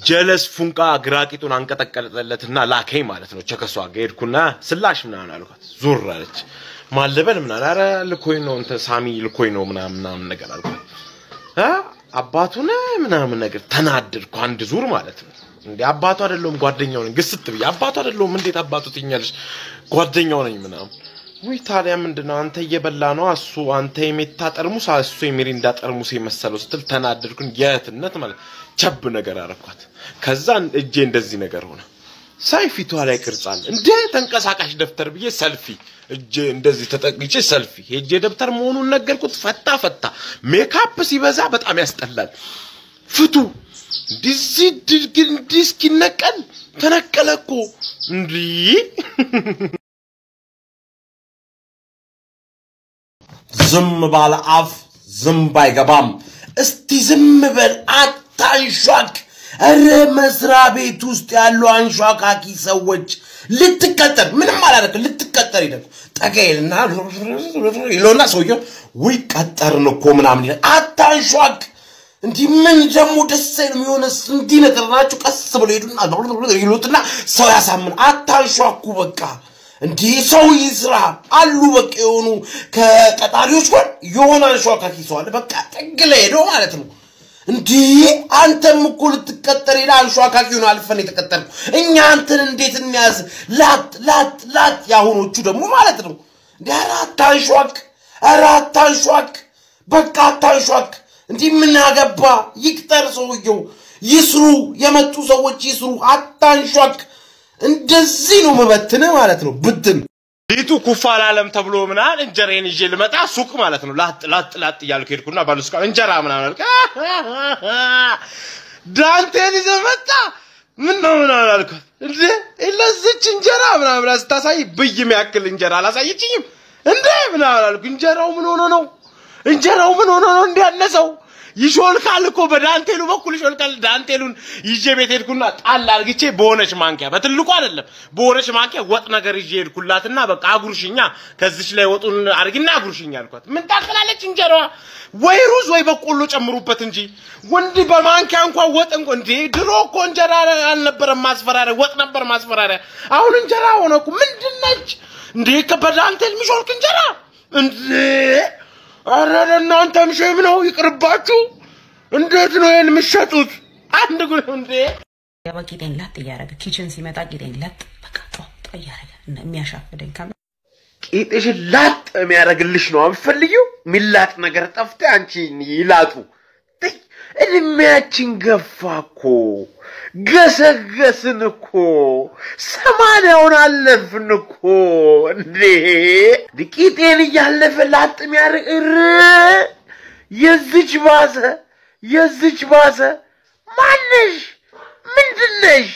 ጀለስ ፉንቃ ግራቂጡን አንቀጠቀጠለትና ላከኝ ማለት ነው። ቸከሷ ጋር ሄድኩና ስላሽ ምናምን አልኳት። ዞር አለች። ማለበል ምናምን ኧረ ልኮኝ ነው እንትን ሳሚ ልኮኝ ነው ምናምን ምናምን ነገር አልኳት። አ አባቱ ነህ ምናምን ነገር ተናደድኩ። አንድ ዙር ማለት ነው። እንዴ አባቱ አይደለሁም ጓደኛው ነኝ። ግስት ብዬ አባቱ አይደለሁም እንዴት አባቱ ትኛለሽ? ጓደኛው ነኝ ምናምን ውይ ታዲያ ምንድነው አንተ እየበላ ነው እሱ አንተ የሜታ ጠርሙስ እሱ የሚሪንዳ ጠርሙስ የመሰለው ስትል ተናደድኩኝ። የእህትነት ማለት ቸብ ነገር አረኳት። ከዛ እጄ እንደዚህ ነገር ሆነ። ሳይ ፊቷ ላይ ቅርጽ አለ እንደ ተንቀሳቃሽ ደብተር ብዬ ሰልፊ እጄ እንደዚህ ተጠቅቼ ሰልፊ ሄጄ ደብተር መሆኑን ነገርኩት። ፈታ ፈታ። ሜካፕ ሲበዛ በጣም ያስጠላል። ፍቱ እንዲህ እንዲህ እስኪነቀል ተነቀለ እኮ እንዲህ ዝም ባለ አፍ ዝንብ አይገባም። እስቲ ዝም በል አታንሿክ። እረ መስሪያ ቤት ውስጥ ያሉ አንሿካኪ ሰዎች ልትቀጠር ምንም አላደረግ ልትቀጠር ይደግ ጠቀይልና ይለውና ሰውየው ውይ ቀጠርን እኮ ምናምን ይላል። አታንሿክ። እንዲህ ምን ደግሞ ደስ አይልም። የሆነ እንዲህ ነገር ናቸው። ቀስ ብሎ ሄዱና ይሉትና ሰው ያሳምን። አታንሿኩ በቃ እንዲህ ሰው ይስራ አሉ። በቃ የሆኑ ከቀጣሪዎች ጎን የሆነ አንሿካኪ ሰው አለ። በቃ ጥግ ላይ ሄዶ ማለት ነው። እንዲህ አንተም እኮ ልትቀጠር ሄዳ አንሿካኪ ሆነ አልፈን የተቀጠርኩ እኛ አንተን እንዴት እንያዝ? ላጥ ላጥ ላጥ የአሁኖቹ ደግሞ ማለት ነው። እንዲህ ኧረ አታንሿክ፣ ኧረ አታንሿክ፣ በቃ አታንሿክ። እንዲህ ምን አገባ? ይቅጠር ሰውየው፣ ይስሩ፣ የመጡ ሰዎች ይስሩ። አታንሿክ። እንደዚህ ነው መበትን ማለት ነው። ብትን ሊጡ ኩፋ አላለም ተብሎ ምናምን እንጀራዬን ይዤ ልመጣ ሱቅ ማለት ነው። ላጥ ላጥ ላጥ እያልኩ ሄድኩና ባሉስቃ እንጀራ ምናምን አልክ ዳንቴን ይዘህ መጣ ምን ነው ምናምን አልኳት። እንዴ ለዚች እንጀራ ምናምን ብላ ስታሳይ ብይ የሚያክል እንጀራ አላሳየችኝም እንዴ ምናምን አልኩ። እንጀራው ምን ሆኖ ነው? እንጀራው ምን ሆኖ ነው እንዲያነሰው ይሾልካል እኮ በዳንቴሉ በኩል ይሾልካል። ዳንቴሉን ይዤ ቤት ሄድኩና ጣል አርግቼ በሆነች ማንኪያ በትልቁ አይደለም በሆነች ማንኪያ ወጥ ነገር ይዤ ሄድኩላትና በቃ አጉርሽኛ ከዚች ላይ ወጡን አርግና አጉርሽኛ አልኳት። ምን ታክላለች እንጀራዋ? ወይ ሩዝ ወይ በቆሎ ጨምሩበት እንጂ ወንድ በማንኪያ እንኳን ወጥ እንኳን እንዴ! ድሮ እኮ እንጀራ አልነበረም ማስፈራሪያ፣ ወጥ ነበር ማስፈራሪያ። አሁን እንጀራ ሆነ እኮ ምንድን ነች እንዴ? በዳንቴል የሚሾልክ እንጀራ እንዴ! አረ ለእናንተም ሼም ነው ይቅርባችሁ። እንዴት ነው ይሄን የምትሸጡት? አንድ ጉ እንዴ ያባ ቂጤን ለጥ እያደረገ ኪችን ሲመጣ ቂጤን ለጥ በቃ ጧ እያደረገ የሚያሻፍደኝ ከ ቂጥሽን ላጥ የሚያደርግልሽ ነው የምትፈልጊው? ሚላጥ ነገር ጠፍተ አንቺ ይላጡ። ተይ፣ እድሜያችን ገፋ እኮ ገሰገስን እኮ ሰማንያውን አለፍን እኮ እንዴ! ቂጤን እያለፈ ላጥ የሚያደርግ እር የዝች ባሰ የዝች ባሰ ማነሽ? ምንድነሽ?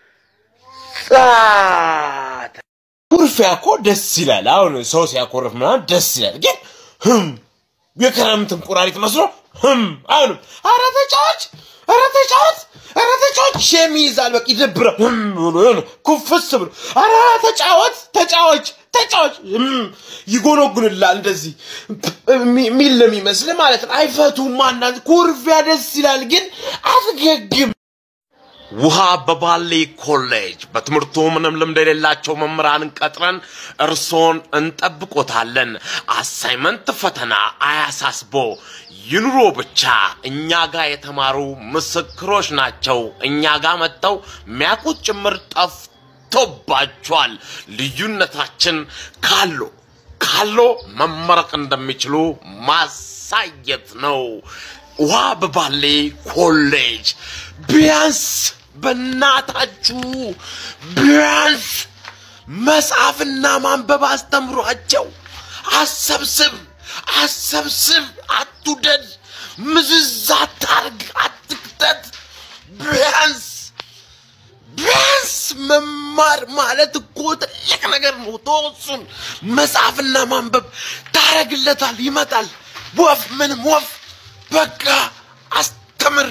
ጻት ኩርፊያ እኮ ደስ ይላል። አሁን ሰው ሲያኮርፍ ምናምን ደስ ይላል። ግን ህም የክረምት እንቁራሪት መስሎ ህም አሁንም ኧረ ተጫዋች ኧረ ተጫዋት ኧረ ተጫዋች ሼም ይይዛል። በቃ ይደብራል። ህም ብሎ የሆነ ኩፍስ ብሎ ኧረ ተጫወት ተጫዋች ተጫዋች ህም ይጎነጉንላል። እንደዚህ ሚል ለሚመስል ማለት ነው። አይፈቱም። አንዳንድ ኩርፊያ ደስ ይላል፣ ግን አትገግም ውሃ በባሌ ኮሌጅ በትምህርቱ ምንም ልምድ የሌላቸው መምህራንን ቀጥረን እርሶን እንጠብቆታለን። አሳይመንት ፈተና አያሳስቦ ይኑሮ ብቻ። እኛ ጋር የተማሩ ምስክሮች ናቸው። እኛ ጋር መጥተው ሚያውቁት ጭምር ጠፍቶባቸዋል። ልዩነታችን ካሎ ካሎ መመረቅ እንደሚችሉ ማሳየት ነው። ውሃ በባሌ ኮሌጅ ቢያንስ በእናታችሁ ቢያንስ መጽሐፍና ማንበብ አስተምሯቸው። አሰብስብ አሰብስብ፣ አትውደድ፣ ምዝዝ አታርግ፣ አትክተት። ቢያንስ ቢያንስ መማር ማለት እኮ ትልቅ ነገር ነው። ተወሱን መጽሐፍና ማንበብ ታረግለታል፣ ይመጣል። ወፍ ምንም ወፍ በቃ አስተምር።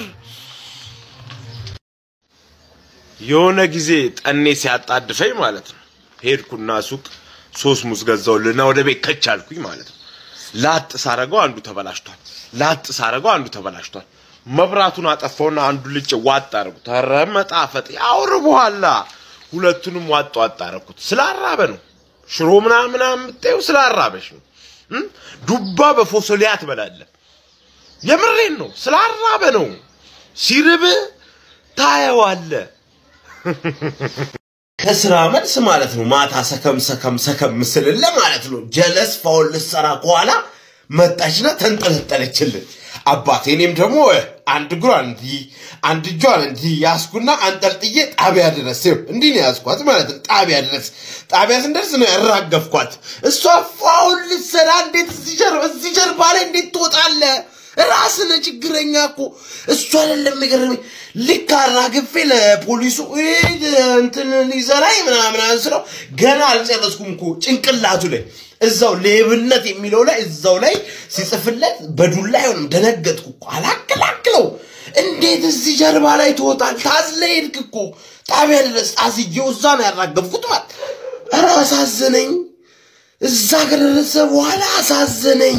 የሆነ ጊዜ ጠኔ ሲያጣድፈኝ ማለት ነው ሄድኩና ሱቅ ሶስት ሙዝ ገዛውልና ወደ ቤት ከች አልኩኝ ማለት ነው። ላጥ ሳረገው አንዱ ተበላሽቷል። ላጥ ሳረገው አንዱ ተበላሽቷል። መብራቱን አጠፋውና አንዱ ልጭ ዋጥ አደረኩት። ኧረ መጣፈጥ ያውር በኋላ ሁለቱንም ዋጥ ዋጥ አደረኩት። ስላራበ ነው። ሽሮ ምናምን ምናምን የምታየው ስላራበሽ ነው። እም? ዱባ በፎሶሊያ ትበላለህ። የምሬን ነው። ስላራበ ነው። ሲርብ ታየዋለህ። ከስራ መልስ ማለት ነው። ማታ ሰከም ሰከም ሰከም ምስልለ ማለት ነው። ጀለስ ፋውል ልትሰራ ከኋላ መጣችና ተንጠለጠለችልን። አባቴ እኔም ደግሞ አንድ እግሯን እንዲህ አንድ እጇን እንዲህ ያስኩና አንጠልጥዬ ጣቢያ ድረስ ይኸው እንዲህ ነው ያስኳት ማለት ነው። ጣቢያ ድረስ ጣቢያ ስንደርስ ነው ያራገፍኳት። እሷ ፋውል ልትሰራ እንዴት እዚህ ጀርባ እዚህ ጀርባ ላይ እንዴት ትወጣለህ? ራስነ ችግረኛ እኮ እሱ አይደለም የገረመኝ። ልክ አራግፌ ለፖሊሱ "እህ፣ እንትን ሊዘራኝ ምናምን ስለው ገና አልጨረስኩም እኮ ጭንቅላቱ ላይ እዛው ሌብነት የሚለው ላይ እዛው ላይ ሲጽፍለት በዱላ አይሆንም። ደነገጥኩ እኮ አላክላክለው። እንዴት እዚህ ጀርባ ላይ ትወጣል? ታዝለ ሄድክ እኮ ጣቢያ ድረስ አስዬው እዛ ነው ያራገፍኩት ማለት ኧረ አሳዘነኝ። እዛ ከደረሰ በኋላ አሳዘነኝ።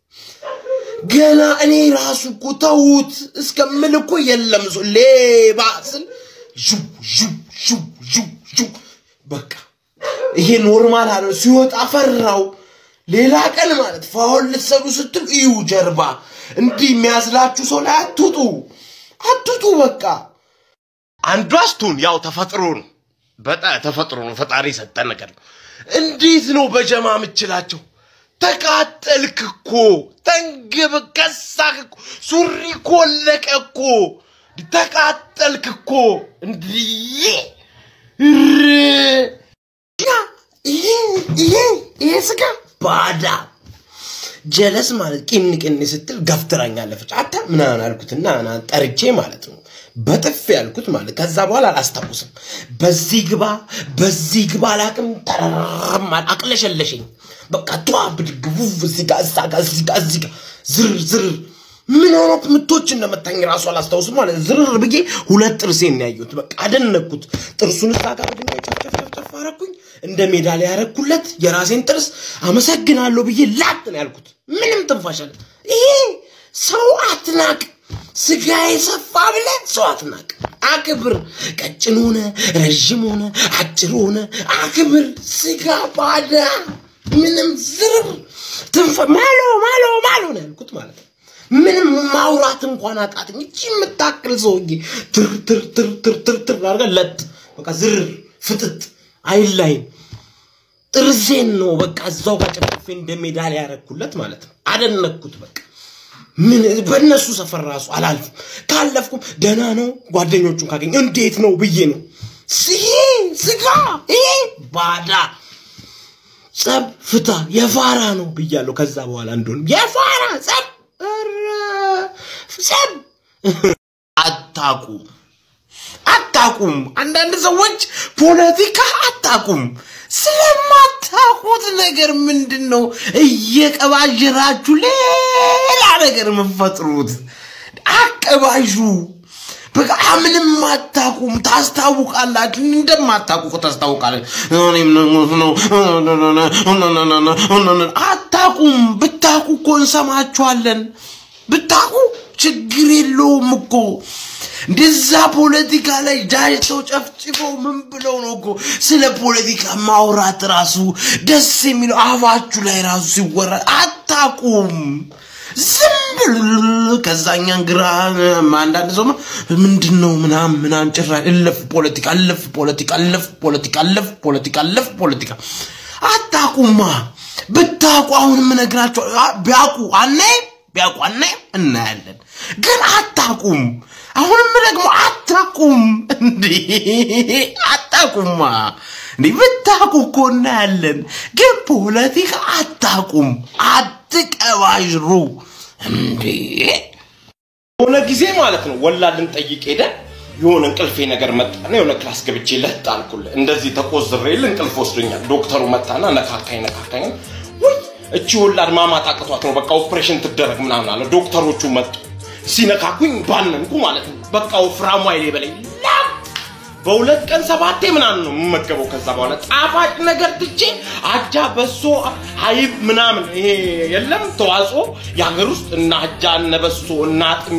ገና እኔ ራሱ እኮ ተዉት እስከምል እኮ የለም ሰው ሌባ ስል ዡ ዡ ዡ ዡ ዡ በቃ ይሄ ኖርማል አለ። ሲወጣ ፈራው። ሌላ ቀን ማለት ፋውል ልትሰሩ ስትል እዩ ጀርባ እንዲህ የሚያዝላችሁ ሰው ላይ አትውጡ፣ አትውጡ። በቃ አንዷ ስቱን ያው ተፈጥሮ ነው። በጣም ተፈጥሮ ነው። ፈጣሪ የሰጠን ነገር ነው። እንዴት ነው በጀማ የምችላቸው? ተቃጠልክ እኮ ተንግብ ከሳክ እኮ ሱሪ ኮለቀ እኮ ተቃጠልክ እኮ እንዲህ እር- ይሄ ይሄ ይሄ ስጋ ባዳ ጀለስ ማለት ቂን ቂን ስትል ገፍትራኝ አለፈች። አታ ምናምን አልኩትና ና ጠርቼ ማለት ነው በጥፍ ያልኩት ማለት ከዛ በኋላ አላስታውስም። በዚህ ግባ በዚህ ግባ አላቅም ተረረም አለ- አቅለሸለሸኝ። በቃ ቷ ብድግ ውፍ እዚህ ጋር እዛ ጋር እዚህ ጋር እዚህ ጋር ዝር ዝር ምን ሆኖ ምቶች እንደመታኝ ራሱ አላስታውስም ማለት ዝርር ብዬ ሁለት ጥርሴን ነው ያየሁት። በቃ አደነኩት። ጥርሱን እዛ ጋር በድንጋይ ጨፍጨፍ ጨፍጨፍ አረኩኝ። እንደ ሜዳሊያ ያረኩለት የራሴን ጥርስ አመሰግናለሁ ብዬ ላጥ ነው ያልኩት። ምንም ትንፋሽ አለ። ይሄ ሰው አትናቅ። ስጋ የሰፋ ብለ ሰው አትናቅ። አክብር። ቀጭን ሆነ ረዥም ሆነ አጭር ሆነ አክብር። ስጋ ባዳ ምንም ዝርር ትንፈ ማሎ ማሎ ማሎ ነው ያልኩት ማለት ነው። ምንም ማውራት እንኳን አቃተኝ። እቺ የምታክል ሰውዬ ትር ትር ትር ትር ትር ትር አድርጋ ለጥ በቃ ዝር ፍጥጥ አይላይም። ጥርሴን ነው በቃ እዛው ጋር ጨፍፌ እንደ ሜዳሊያ ያረኩለት ማለት ነው። አደነኩት በቃ ምን በእነሱ ሰፈር ራሱ አላልፍም። ካለፍኩም ደህና ነው ጓደኞቹን ካገኘ እንዴት ነው ብዬ ነው። ይሄ ስጋ ይሄ ባዳ ጸብ ፍታ የፋራ ነው ብያለሁ። ከዛ በኋላ እንደሆነ የፋራ ጸብ ኧረ ጸብ አታቁም አታቁም። አንዳንድ ሰዎች ፖለቲካ አታቁም። ስለማታቁት ነገር ምንድን ነው እየቀባዥራችሁ ሌላ ነገር የምትፈጥሩት? አቀባዡ በቃ ምንም አታቁም። ታስታውቃላችሁ፣ እንደማታቁ እኮ ታስታውቃላችሁ። እኔም ነው አታቁም። ብታቁ እኮ እንሰማችኋለን። ብታቁ ችግር የለውም እኮ እንደዛ ፖለቲካ ላይ ጃጅተው ጨፍጭፈው ምን ብለው ነው እኮ ስለ ፖለቲካ ማውራት ራሱ ደስ የሚለው አፋችሁ ላይ ራሱ ሲወራ አታቁም። ዝም ብል ከዛኛን ግራ አንዳንድ ሰው ምንድን ነው ምናምን ምናምን ጭራሽ እለፍ ፖለቲካ እለፍ ፖለቲካ እለፍ ፖለቲካ እለፍ ፖለቲካ እለፍ ፖለቲካ አታቁማ። ብታቁ አሁን የምነግራቸው ቢያቁ አናይም ቢያውቁ አናይም እናያለን። ግን አታቁም። አሁንም ደግሞ አታቁም። እንዴ አታቁማ። እንዴ ብታቁ እኮ እናያለን። ግን ፖለቲካ አታቁም። አትቀባዥሩ። እንዴ የሆነ ጊዜ ማለት ነው ወላድን ጠይቅ ሄደን የሆነ እንቅልፌ ነገር መጣና የሆነ ክላስ ገብቼ ለጥ አልኩልህ። እንደዚህ ተቆዝሬል እንቅልፍ ወስዶኛል። ዶክተሩ መጣና ነካካኝ ነካካኝ። ውይ እቺ ወላድ ማማት አቅቷት ነው በቃ ኦፕሬሽን ትደረግ ምናምን አለ። ዶክተሮቹ መጡ። ሲነካኩኝ ባነንኩ ማለት ነው። በቃ ወፍራሙ አይሌ በላይ ላም በሁለት ቀን ሰባቴ ምናምን ነው የምመገበው። ከዛ በኋላ ጣፋጭ ነገር ትቼ አጃ፣ በሶ፣ አይብ ምናምን ይሄ የለም ተዋጽኦ የሀገር ውስጥ እና አጃ እነ በሶ እና አጥሚት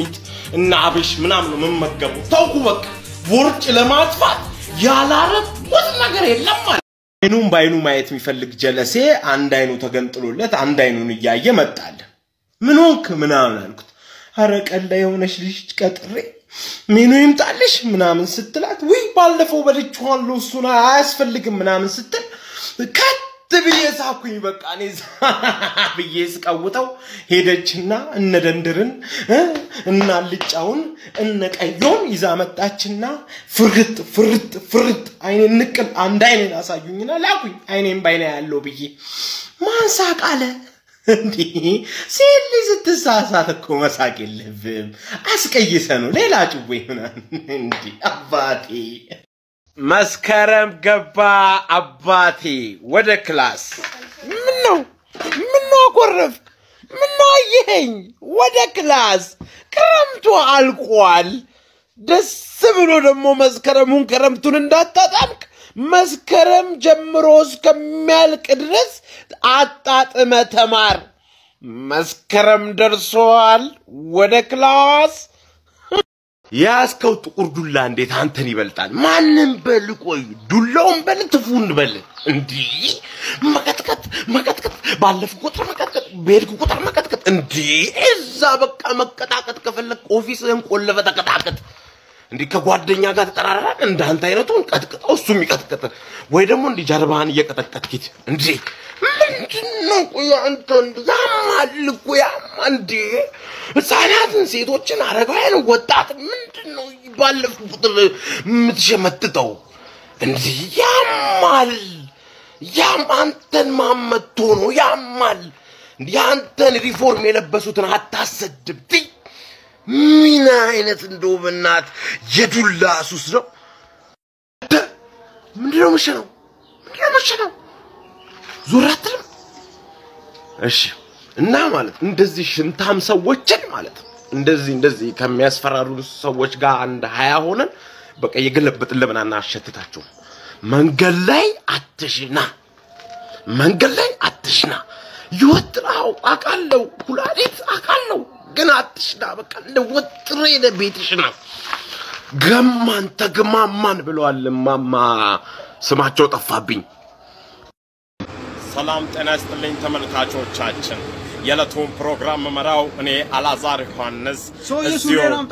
እና አብሽ ምናምን ነው የምመገበው። ተውኩ በቃ ቦርጭ ለማጥፋት ያላረኩት ነገር የለም ማለት አይኑን በአይኑ ማየት የሚፈልግ ጀለሴ አንድ አይኑ ተገንጥሎለት አንድ አይኑን እያየ መጣለ። ምን ሆንክ ምናምን አልኩት። አረ ቀላ የሆነች ልጅ ቀጥሬ ሜኑ ይምጣልሽ ምናምን ስትላት ውይ ባለፈው በልቼዋለሁ እሱን አያስፈልግም ምናምን ስትል ከት ብዬ ሳኩኝ። በቃ እኔ ዛ ብዬ ስቀውጠው ሄደችና እነ ደንድርን እ እነ አልጫውን እነ ቀዮን ይዛ መጣችና ፍርጥ ፍርጥ ፍርጥ አይኔን ንቅል አንድ አይኔን አሳዩኝና ላኩኝ። አይኔን ባይና ያለው ብዬ ማን ሳቅ አለ። እንዲህ ሴት ልጅ ስትሳሳት እኮ መሳቅ የለብም። አስቀይሰ ነው ሌላ ጭዌ ምናምን እንዲህ አባቴ መስከረም ገባ አባቴ ወደ ክላስ። ምን ነው ምን ነው አኮረፍክ? ምን ነው አየኸኝ? ወደ ክላስ። ክረምቱ አልቋል። ደስ ብሎ ደግሞ መስከረሙን ክረምቱን እንዳታጣምቅ መስከረም ጀምሮ እስከሚያልቅ ድረስ አጣጥመ ተማር። መስከረም ደርሷል። ወደ ክላስ። የያዝከው ጥቁር ዱላ እንዴት አንተን ይበልጣል? ማንም በል ቆይ፣ ዱላውን በል ትፉን በል። እንዲህ መቀጥቀጥ መቀጥቀጥ፣ ባለፍ ቁጥር መቀጥቀጥ፣ በሄድክ ቁጥር መቀጥቀጥ። እንዲህ እዛ በቃ መቀጣቀጥ ከፈለግ ኦፊስህን ቆለፈ ተቀጣቀጥ። እንዲህ ከጓደኛ ጋር ተጠራራን እንዳንተ አይነቱን ቀጥቅጠው እሱም ይቀጥቅጥ፣ ወይ ደግሞ እንዲህ ጀርባህን እየቀጠቀጥኪት እንዲህ ምንድን ነው? ቆይ አንተ እንዲህ ያማል እኮ ያማ እንዴ! ህፃናትን፣ ሴቶችን፣ አረጋውያን፣ ወጣት ምንድን ነው ባለፍ ቁጥር የምትሸመጥጠው? እንዲህ ያማል። ያም አንተን ማመቶ ነው ያማል። የአንተን ሪፎርም የለበሱትን አታሰድብ። ትይ ምን አይነት እንደው በእናት የዱላ ሱስ ነው። ምንድነው መሸነው? ምንድነው መሸነው? ዞር አትልም? እሺ። እና ማለት እንደዚህ ሽንታም ሰዎችን ማለት ነው እንደዚህ እንደዚህ ከሚያስፈራሩ ሰዎች ጋር አንድ ሀያ ሆነን በቃ የገለበጥን ለምን አናሸትታቸውም? መንገድ ላይ አትሽና፣ መንገድ ላይ አትሽና። ይወጥራው አውቃለሁ፣ ኩላሊት አውቃለሁ፣ ግን አትሽና። በቃ እንደ ወጥሬ ለቤትሽ ነው። ገማን ተግማማን ብለዋል እማማ። ስማቸው ጠፋብኝ። ሰላም ጤና ይስጥልኝ ተመልካቾቻችን። የዕለቱን ፕሮግራም መመራው እኔ አላዛር ዮሐንስ ሰውዬ እዚሁ ሱሬን አምጣ።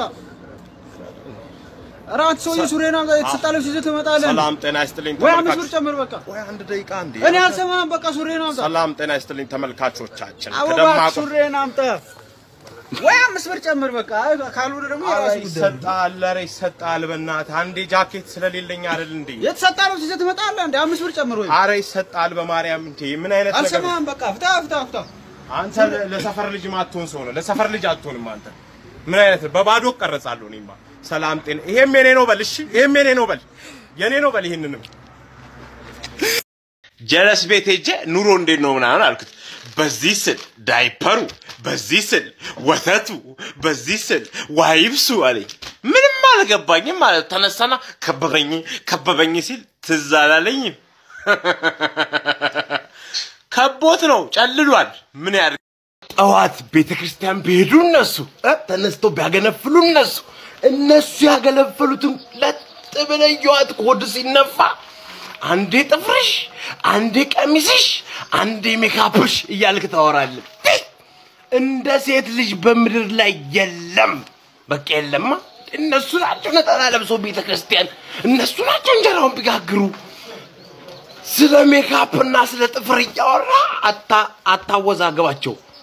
እራት ሰውዬ ሱሬን አምጣ። የተሰጣ ልብስ ይዘህ ትመጣለህ። ሰላም ጤና ይስጥልኝ ወይ አምስት ብር ተመልካቾች። ጨምር በቃ። ወይ አንድ ደቂቃ እንዴ! እኔ አልሰማህም። በቃ ሱሬን አምጣ። ሰላም ጤና ይስጥልኝ ተመልካቾቻችን። አዎ ከደማቁ እባክህ ሱሬን አምጣ። ወይ አምስት ብር ጨምር በቃ። አይ ካልሆነ ደግሞ ኧረ የራሱ ጉዳይ ነው። ይሰጣል፣ ኧረ ይሰጣል። በእናትህ አንዴ ጃኬት ስለሌለኝ አይደል እንዴ? የተሰጣ ልብስ ይዘህ ትመጣለህ። እንደ አምስት ብር ጨምር ወይ ኧረ ይሰጣል። በማርያም እንዴ! ምን አይነት ነገር ነው? አልሰማህም። በቃ ፍታ ፍታ ፍታ። አንተ ለ- ለሰፈር ልጅ ማትሆን ሰው ነው። ለሰፈር ልጅ አትሆንም አንተ። ምን አይነት በባዶ ቀረጻለሁ እኔማ። ሰላም ጤና። ይሄም የኔ ነው በል። እሺ፣ ይሄም የኔ ነው በል። የኔ ነው በል። ይሄንንም ጀለስ ቤት ሄጄ ኑሮ እንዴት ነው ምናምን አልኩት። በዚህ ስል ዳይፐሩ፣ በዚህ ስል ወተቱ፣ በዚህ ስል ዋይብሱ አለኝ። ምንም አልገባኝም ማለት ተነሳና ከበበኝ ከበበኝ ሲል ትዝ አላለኝም። ከቦት ነው ጨልሏል። ምን ያድርግ? ጠዋት ቤተ ክርስቲያን ቢሄዱ እነሱ እ ተነስተው ቢያገነፍሉ እነሱ እነሱ ያገለፈሉትን ለጥ ብለህ እየዋት ኮድ ሲነፋ አንዴ ጥፍርሽ፣ አንዴ ቀሚስሽ፣ አንዴ ሜካፕሽ እያልክ ታወራለህ። ፊ! እንደ ሴት ልጅ በምድር ላይ የለም። በቃ የለማ። እነሱ ናቸው ነጠላ ለብሰው ቤተ ክርስቲያን፣ እነሱ ናቸው እንጀራውን ቢጋግሩ። ስለ ሜካፕ እና ስለ ጥፍር እያወራ አታ አታወዛግባቸው።